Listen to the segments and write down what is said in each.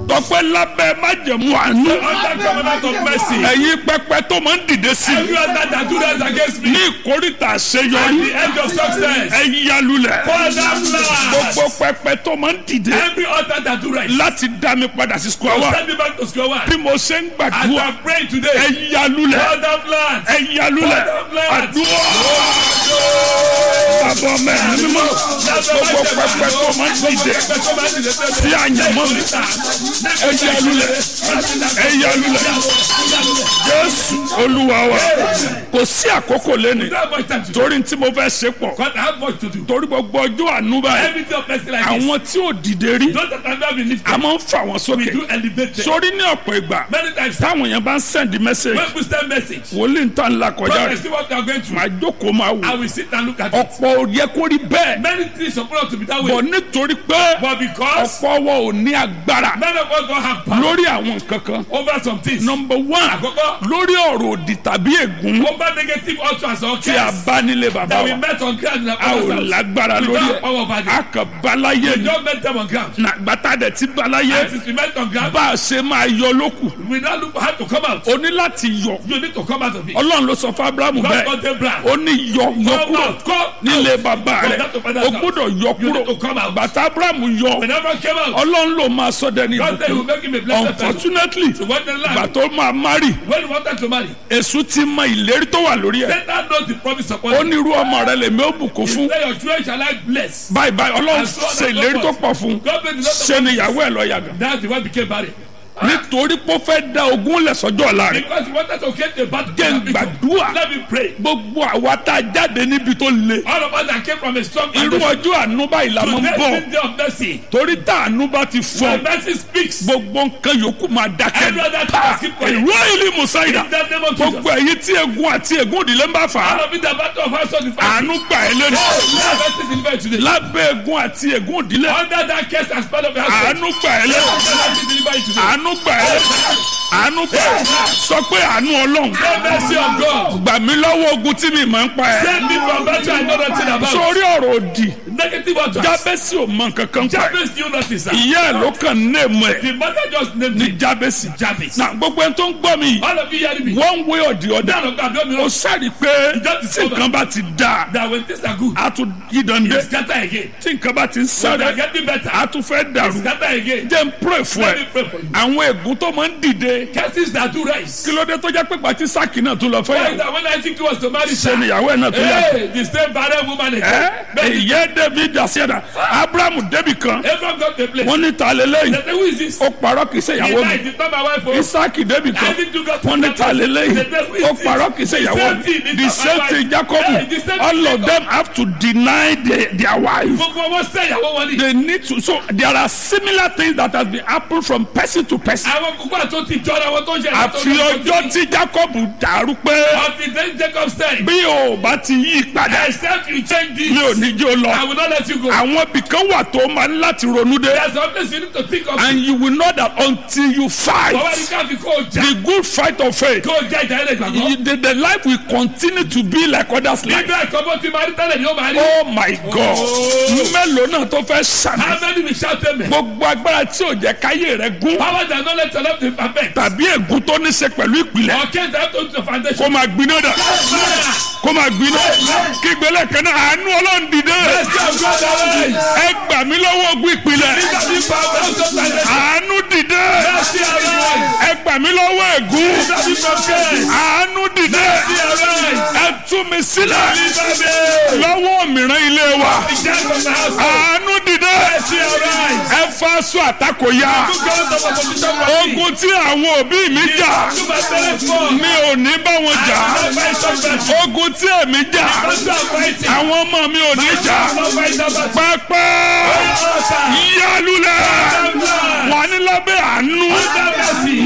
tọpẹ́ lábẹ́ májẹ̀mú àánú Under covenant of mercy. ẹ̀yin pẹpẹ tó máa ń dìde sí i Every other that do that against me. ní ìkórìtà At àṣeyọrí the end of success. ẹ yálulẹ̀ Father bless. gbogbo pẹpẹ tó máa ń dìde Every other that do right. láti dá mi padà sí square one Send me back to square one. bí mo ṣe ń As gbàdúrà I pray ẹ today. yálulẹ̀ Father bless. ẹ yálulẹ̀ àdúrà bàbá ọmọ ẹ̀ mímọ́ gbogbo pẹpẹ tó máa ń dìde sí àyànmọ́ mi ẹ yálulẹ̀ ẹ yálulẹ̀ jésù olúwa wa kò sí àkókò lẹ́nu torí tí mo fẹ́ ṣe pọ̀ God, I have much to do. torí gbogbo ọjọ́ àánú báyìí Everything of mercy like this. àwọn tí ò dìde rí Those that have not been lifted. a máa ń fà wọ́n We sókè do elevate them. sórí ní ọ̀pọ̀ ìgbà Many times. táwọn èèyàn bá ń sẹ́ndì mẹ́sẹ̀gì When we send message. wòlíì ń tàn la kọjá When I rẹ̀ see what they are going through. màá jókòó máa wò I will sit and look at it. ọ̀pọ̀ ò yẹ kó rí bẹ́ẹ̀ Many things supposed to be that bọ̀ way. nítorí pé But because ọ̀pọ̀ wọn ò ní agbára many of us don't have power lórí àwọn nǹkan kan over some things. nọmba one Àkọ́kọ́, lórí ọ̀rọ̀ òdì tàbí ègún over negative utterance or tí a curse bá nílé bàbá that we wa met on ground in our a ò father's house. lágbára We lórí don't have ẹ̀ power over a it. kàn báláyé We ni don't met them on ground. nàgbàtà dẹ̀ ti báláyé And since we met on ground, bá a ṣe máa yọ lókù we now look how to come out. o ní láti yọ You need to come out of it. ọlọ́run ló sọ fún abrahamu God bẹ́ẹ̀ got them brand. ó ní yọ yọ Come kúrò out. Come nílé bàbá From rẹ̀ that to father's o house. gbọ́dọ̀ yọ You need to kúrò come out. bàtà abrahamu yọ When everyone came out, ọlọ́run ló máa sọ dẹni God said he will ìbùkún make him a blessed person. unfortunately So when the ìgbà land, tó máa mari when he wanted to marry, èṣù ti mọ ìlérí tó wà lórí ẹ̀ Satan knows the promise upon ó him. ní irú ọmọ rẹ lèmi ó bùkún fún Say your children shall I bless. báyìí báyìí ọlọ́run And so on ṣe and so ìlérí tó forth. pọ̀ fún God made the lot of ṣe ni ìyàwó ẹ̀ lọ yàgàn That's the one became barren. nítorí pé ó fẹ́ da ogún lẹ̀ sọ́jọ́ ọ̀la rẹ̀ Because he wanted to get the battle. jẹ́ ń gbàdúrà Let me pray. gbogbo àwa tá a jáde níbi tó le All of us that came from a strong irú foundation. ọjọ́ àánú báyìí la máa ń Today bọ̀ is the day of mercy. torí tá àánú bá ti fọ When mercy speaks, gbogbo nǹkan yòókù máa dákẹ́ every other thing must keep quiet. ìró ìlú musaida In the name of Jesus. gbogbo èyí tí egun àti egun ìdílé ń bá fà á All of it, the battle of our soul is fighting. àánú gbà ẹ́ lẹ́nu Let mercy deliver today. lábẹ́ egun àti egun ìdílé Under that curse and spell of the house. àánú gbà ẹ́ lẹ́nu Let mercy deliver you today. àánú gbà ẹ́ lẹ́nu àánú gbà ẹ́ sọ pé àánú ọlọ́run The mercy of God. gbà mí lọ́wọ́ ogun tí mi máa ń pa ẹ́ Save me from battle I know nothing about. sórí ọ̀rọ̀ òdì Negative utterance. jábẹ́sì ò mọ nǹkan kan pa ẹ́ Jabez knew nothing, sir. ìyá ẹ̀ ló kàn ní èèmọ̀ ẹ̀ The mother just named ní him jábẹ́sì Jabez. na gbogbo ẹni tó ń gbọ́ mi yìí All of you hearing me? one way or the other None of God don't ó know sáré pé tí nǹkan bá ti dáa that when things are good, a tún yí dande you scatter again. tí nǹkan bá ti ń When they are sáré getting better, a tún fẹ́ dàrú scatter again. jẹ́ n pray fún Let ẹ me pray for you. àwọn ègún tó máa ń dìde Curses that do rise. kí ló dé tó jẹ́ pé pàtí sáàkì náà tún lọ fẹ́ Why yàwó that when I think was to marry, ṣe sir? níyàwó ẹ̀ náà tó yàtọ̀ Hey, the same barren woman ẹ again. Baby, ìyẹ́ david àṣẹ́dá abrahamu débì kan Abraham got the place. wọ́n ní ta lélẹ́yìn They say, who is this? ó parọ́ kì í ṣe He ìyàwó mi died, it's not my wife. oh. isaki débì kan Isaac too got wọ́n ní ta lélẹ́yìn ó parọ́ kì í ṣe ìyàwó mi the same thing jacob all of them have to deny their, their wife. Gbogbo wọn sẹ́ ìyàwó wọn ni. they need to so there are similar things that has been happen from person to person. Àwọn kókó àti ti jọra wọn tó ń ṣe àfi ọjọ́ tí jacob dàrú pé Until then Jacob said, bí o bá ti yí padà except you change this, mi ò ní jó I lọ. will not let you go. àwọn ibìkan wà tó máa ń láti ronú dé There's something you need to think of. and you will know that until you fight Bàbá ní ká fi kó o jà. the good fight of faith Kó o jà ìjà ilẹ̀ gbàgbọ́. you- the, the life will continue to be like others life. Bíbélì ẹ̀kọ́ bó ti máa rí tẹ́lẹ̀ ni ó máa rí. oh my god Oh. mélòó náà tó fẹ́ sàmì How many will shout amen? gbogbo agbára tí ò jẹ́ káyé rẹ gún Power that no let your love be perfect. tàbí ègún tó ní ṣe pẹ̀lú ìpìlẹ̀ Or can't have to the foundation. kó máa gbiná dà kó máa gbiná kí gbélé kan náà àánú ọlọ́run dìde Let's go, God, arise. ẹ gbà mí lọ́wọ́ ogun ìpìlẹ̀ Be power of the foundation. àánú dìde Let's see arise. ẹ gbà mí lọ́wọ́ ègún Be prepared. àánú dìde See arise. ẹ tú mi sílẹ̀ Be lọ́wọ́ mìíràn ilé wa prepared. from the house. àánú dìde See arise. ẹ fa aṣọ àtakò ya Look out of opposition for me. ogun tí àwọn òbí mi jà To my parents for. mi ò ní bá wọn jà Not fight some battle. ogun tí èmi jà That's not fighting. àwọn ọmọ mi ò ní jà Not fight that battle. pẹpẹ Altar. yálùlẹ̀ Altar. wà ní lábẹ́ àánú Under mercy. mo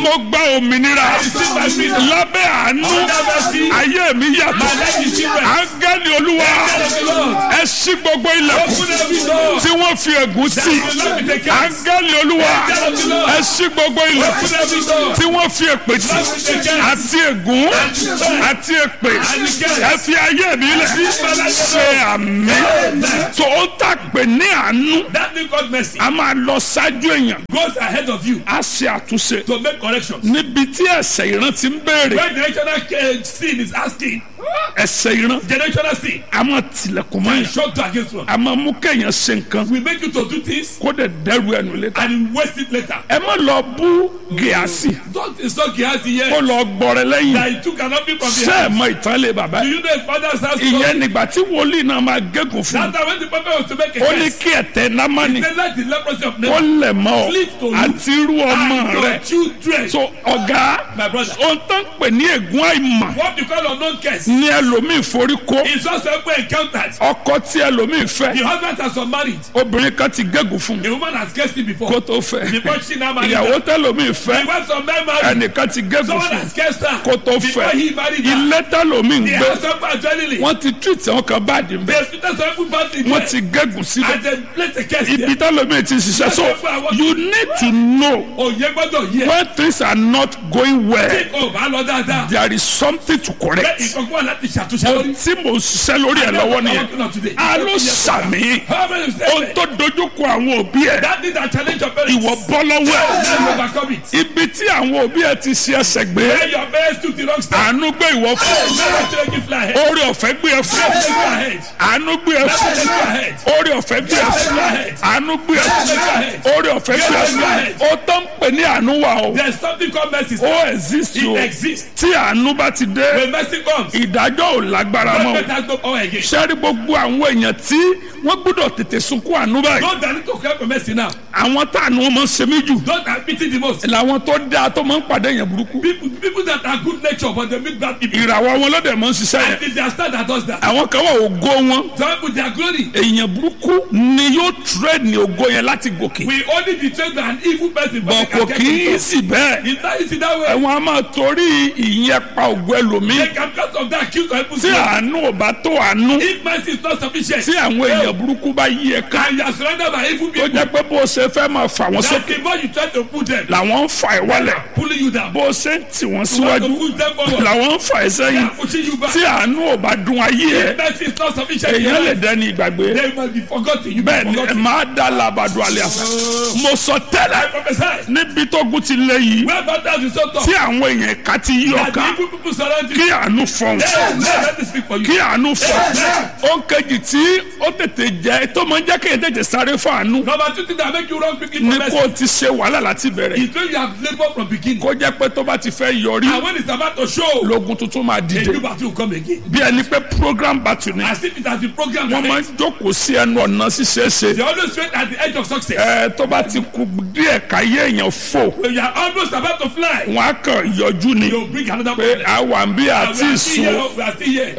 mo gba òmìnira receive my freedom. lábẹ́ àánú Under mercy. ayé mi My yàtọ̀ life is different. áńgẹ́lì olúwa Angel of the Lord. ẹ ṣí gbogbo ilẹ̀kùn Open every door. tí wọ́n fi ègún sí That will not be the case. áńgẹ́lì olúwa Angel of the Lord. ẹ ṣí gbogbo ilẹ̀kùn Open every door. tí wọ́n fi èpè sí That will be the case. àti ègún àti èpè ẹ fi ayé mi lẹ̀ ṣe àmì tó ó tàgbé ní àánú That thing called mercy a máa lọ ṣáájú èèyàn goes ahead of you a ṣe àtúnṣe to make corrections. níbi tí ẹ̀ṣẹ̀ ìran ti ń béèrè When generational uh, sin is asking, ẹ̀ṣẹ̀ ìran generational sin, a máa tilẹ̀kùn mọ́ and yẹn shut to against one, a máa mú kéèyàn ṣe nǹkan we make you to do things kó dẹ̀ dẹ́rù ẹnu létà and you waste it later. ẹ má lọ bú gíásì Don't insult Gehazi kó here lọ gbọrẹ lẹ́yìn that he took an offering from the ṣé ẹ house. mọ ìtàn lé bàbá Do yìí you know his father's house? ìyẹn nígbà tí wòlíì náà máa gégùn fún That time when the prophet was to make a un ó ní curse, kí ẹ̀tẹ̀ námánì they let the leprosy of ó Naaman lẹ̀ mọ́ ọ Cleave to you. àti irú ọmọ and rẹ your children. so ọ̀gá My brother, ohun tó ń pè ní ègún àìmọ̀ what you call unknown curse ní ẹlòmíì forí kó is also ever encountered. ọkọ tí ẹlòmíì fẹ́ The husband has unmarried. obìnrin kan ti gégùn fún The woman has cursed him before. kó tó fẹ́ Before she now married ìyàwó her. tẹlòmíì The fẹ́ wife of men married. ẹnìkan ti gégùn Someone fún has cursed her. kó tó Before fẹ́ he married her. ilé tẹlòmíì ń The gbé house of adrenaline. wọ́n ti treat àwọn kan báàdì ń The bẹ́ hospital some people bad in wọ́n there. ti gégùn síbẹ̀ And then place a curse ibi there. tẹlòmíì ti ṣiṣẹ́ so you need to know Òye gbọ́dọ̀ yẹ. when things are not going well Tí o bá lọ dáadáa. there is something to Bẹ́ẹ̀ correct ìkọ̀kọ̀ wà láti ṣàtúnṣe lórí. tí mo ń ṣiṣẹ́ lórí ẹ̀ lọ́wọ́ nìyẹn a ló sàmì How many say ohun tó dojúkọ àwọn òbí ẹ̀ that thing that challenge your parents. ìwọ bọ́ lọ́wọ́ ẹ̀ Now you overcome it. ibi tí àwọn òbí ẹ̀ ti ṣe ẹsẹ̀ gbé When your parents took the wrong step. àánú gbé ìwọ fún Never take you fly ahead. orí ọ̀fẹ́ gbé ẹ fún Take you ahead. àánú gbé ẹ fún Take you ahead. orí ọ̀fẹ́ gbé ẹ fún àánú gbé ẹ fún orí ọ̀fẹ́ gbé ẹ fún ó tó ń pè ní àánú wa o There's something called mercy. ó exist o It exists. tí àánú bá ti dé When mercy comes, ìdájọ́ ò lágbára mọ́ o judgment has no power again. sẹ́rí gbogbo àwọn èèyàn tí wọ́n gbọ́dọ̀ tètè sunkún àánú báyìí Those that need to cry for mercy now. àwọn táànù wọn máa ń ṣe mí jù Those that pity the most. làwọn tó dáa tó máa ń pàdé èèyàn burúkú People, people that are good nature but they meet bad people. ìràwọ̀ wọn lọ́dẹ̀ máa ń ṣiṣẹ́ And yẹn it's their star that does that. àwọn kan wà ògo wọn Some people their glory. èèyàn burúkú ni yóò trade ní ògo yẹn láti gòkè We only betray an evil person bọ̀ but kò they kì can í get it. sì bẹ́ẹ̀ It's not easy that way. ẹ̀wọ̀n a máa torí ìyẹn pa ògo ẹlòmíì They can because of that kill some people's tí glory. àánú ò bá tó àánú If mercy is not sufficient. tí àwọn èèyàn burúkú bá yí ẹ ká And you are surrounded by evil tó people. jẹ́ pé bó o ṣe fẹ́ máa fà wọ́n That sókè the more you try to put them, làwọn ń fa ẹ̀ wálẹ̀ pulling you down. bó o ṣe ń tì wọ́n You want síwájú to push them forward. làwọn ń fa ẹ̀ They sẹ́yìn are pushing you back. tí àánú ò bá dún ayé ẹ If mercy is not sufficient. in your èèyàn lè life, dẹni ìgbàgbé They must be forgotten. You bẹ́ẹ̀ be ni ẹ forgotten. máa dá labàdo àlẹ́ àṣà mo sọ I tẹ́lẹ̀ prophesy. níbi tó gun ti lé yìí Where battles is so tough. tí àwọn èèyàn ẹ̀ka ti yí That the ọ̀ka evil people surround you. kí àánú fọ̀n Hey, let me speak for you. kí àánú fọ̀n ó ń kejì tí ó tètè jẹ́ tó máa ń jẹ́ kéèyàn tètè sáré fún àánú Number two thing that make you run quickly ní for kó mercy o ti ṣe wàhálà láti bẹ̀rẹ̀ is when you have labour from beginning. kó jẹ́ pé tó bá ti fẹ́ yọrí And when it's about to show, lógun tuntun máa a dìde new battle will come again. bí ẹni pé program battle ni As if it has been programmed. wọ́n máa ń jókòó sí ẹnu ọ̀nà ṣíṣeéṣe They always wait at the edge of success. ẹ tó bá ti kú díẹ̀ káyé èèyàn fò When you are almost about to fly, wọn á kàn yọjú ni you bring another pé problem. àwa ń bí We àti are still ìsún here. We are still here.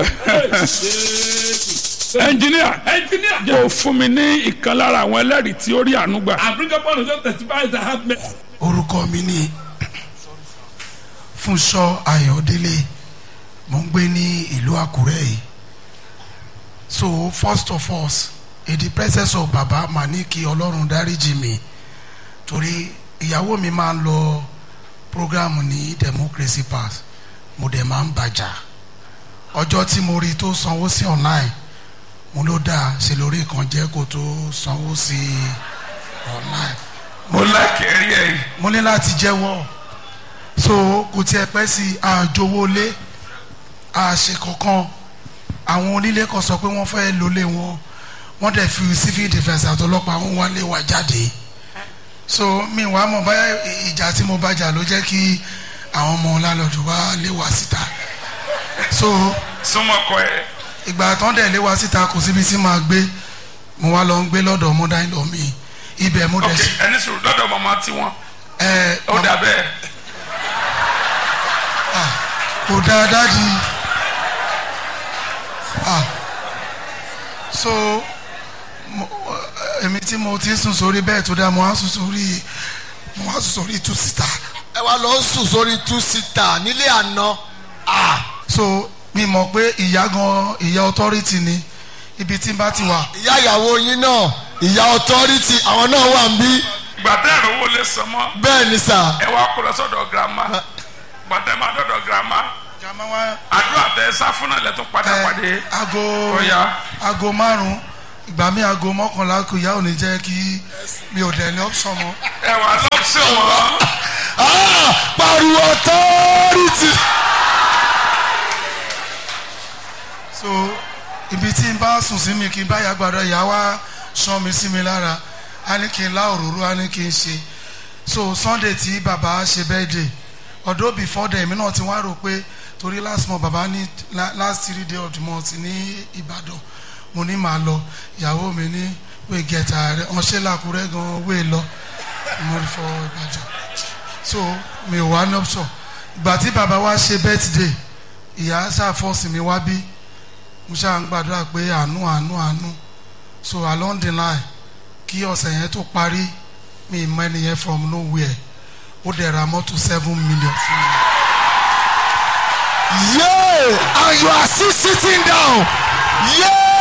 Hey, ẹnjìníà Engineer, yóò fún mi ní ìkan lára àwọn ẹlẹ́rìí tí ó rí àánú gbà I bring up one of those testifiers that have met. orúkọ mi ni Fúnṣọ́ Ayọ̀délé mo ń gbé ní ìlú Àkúrẹ́ yìí so first of all in the presence of baba màá ní kí Ọlọ́run dáríjì mi torí ìyàwó mi máa ń lọ program ní democracy pass mo dẹ̀ máa ń bàjá ọjọ́ tí mo rí tó sanwó sí online mo ló dáa ṣe lórí kan jẹ́ kó tó sanwó sí online mo lákẹ́rí ẹ̀ mo ní láti jẹ́wọ́ so kò tiẹ̀ pẹ́ sí àjòwọlé àṣe kankan àwọn onílé kan sọ pé wọ́n fẹ́ lólé wọn wọ́n dẹ̀ fi civil defence àtọlọ́pàá wọn wá lé wa jáde so mi wàá mọ̀ báyà ìjà tí mo bá jà ló jẹ́ kí àwọn ọmọ lálọ́dún wá lé wa síta so súnmọ́kọ ẹ̀ ìgbà tán dẹ̀ lé wa síta kò síbi tí màá gbé mo wá lọ ń gbé lọ́dọ̀ mọ́dá ìlọ mi ibẹ̀ mo dẹ̀ ok sí ẹni sùn lọ́dọ̀ màmá tiwọn ẹ ó dà bẹ́ẹ̀ kò dáa dáàdi ah so mo- èmi tí mo ti sùn sórí bẹ́ẹ̀ tó dáa mo wá sùn sórí mo wá sùn sórí two sita ẹ wá lọ sùn sórí two seater nílé àná ah so mi mọ̀ pé ìyá gan ìyá authority ni ibi tí n bá ti wà ìyá ìyàwó yín náà ìyá authority àwọn náà wà ń bí gbàtẹ́ ìrànwọ́ lè sàn mọ́ bẹ́ẹ̀ ni sà ẹ wá kó lọ sọ́dọ̀ girama gbàtẹ́ máa dọ̀dọ̀ girama jama wa àdúrà tẹ sá fún náà lẹ́tọ̀ padà ẹ, pàdé aago Ó yá. aago márùn ìgbà mi aago mọ́kànlá kò ìyá ò ní jẹ́ kí mi ò dẹ̀ ní option mọ́ ẹ wà lọ́sẹ̀ wọn ah pariwo authority so ibi tí n bá sùn sí mi kí n bá yà gbàdọ̀ ìyá wa sàn mi sí mi lára a ní kí n lá òróró a ní kí n ṣe so sunday tí bàbá ṣe birthday although before then èmi náà ti wá rò pé torí last month bàbá ní la- last three day of the month ní ìbàdàn mo ní màá lọ ìyàwó mi ní wéé gẹ̀ẹ́ta rẹ̀ wọ́n ṣe làkúrẹ́ gan wéé lọ mo rí fọ ìbàdàn so mi ò wá ní option ìgbà tí bàbá wa ṣe birthday ìyá ṣàfọ́sì mi wá bí mo ṣáà ń gbàdúrà pé àánú àánú àánú so along the line kí ọ̀sẹ̀ yẹn tó parí mi mọ ẹnìyẹn from nowhere ó dẹ̀ ra mọ́tò seven million fún mi. yeah and you are still sitting down yeah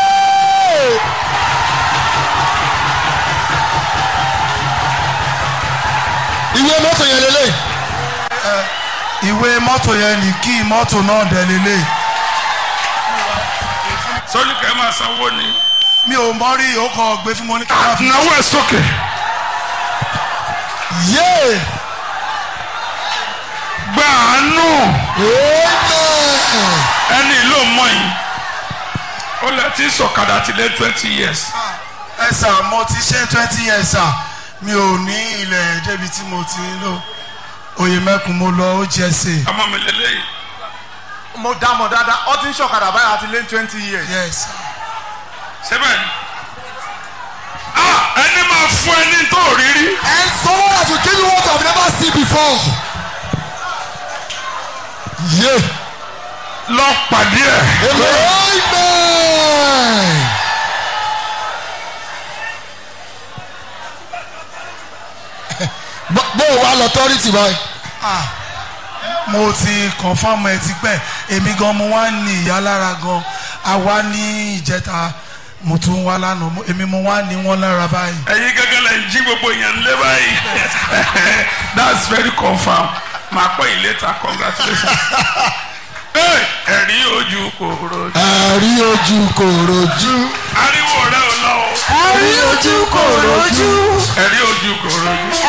ìwé mọ́tò yẹn lélẹ̀ ìwé mọ́tò yẹn ní kí mọ́tò náà dẹ̀ lélẹ̀ sọ́jú kẹ́ máa sanwó ni. mi ò mọ rí ó kàn gbé fún mi ní kí wọ́n fi náwó ẹ̀ sókè. yeah gba àánú amen ẹni ló mọ yìí ó lẹ ti sọ̀kadà ti lé twenty years. ẹ sà mo ti ṣe twenty years sà mi ò ní ilẹ̀ débi tí mo ti ń lò oyè mẹ́kun mo lọ ó jẹ́ sè ọmọ mi lélẹ́yìí. mo dá mọ̀ dáadáa ó ti ń ṣọ̀kadà báyìí àti lé twenty years. yes sir. sẹ́bẹ̀ ni. ah ẹni máa fún ẹni tó rírí. and someone that will give you what you have never seen before yeah lọ pàdé ẹ̀. amen. bó bó o wá lọ tọ́rìtì báyìí. ah mo ti confam ẹ ti pẹ́ èmi gan mo wá ní ìyá lára gan àwa ní ìjẹta mo tún wá lánàá mo- èmi mo wá ní wọn lára báyìí. ẹ̀yin gẹ́gẹ́ lẹ ń jí gbogbo èèyàn lé báyìí. that's very confam. máa pẹ́ yìí later congratulations. Hey, ẹ̀rí ojú kò rojú. ẹ̀rí ojú kò rojú. ariwo rẹ ò lọ o. ẹ̀rí ojú kò rojú. ẹ̀rí ojú kò rojú.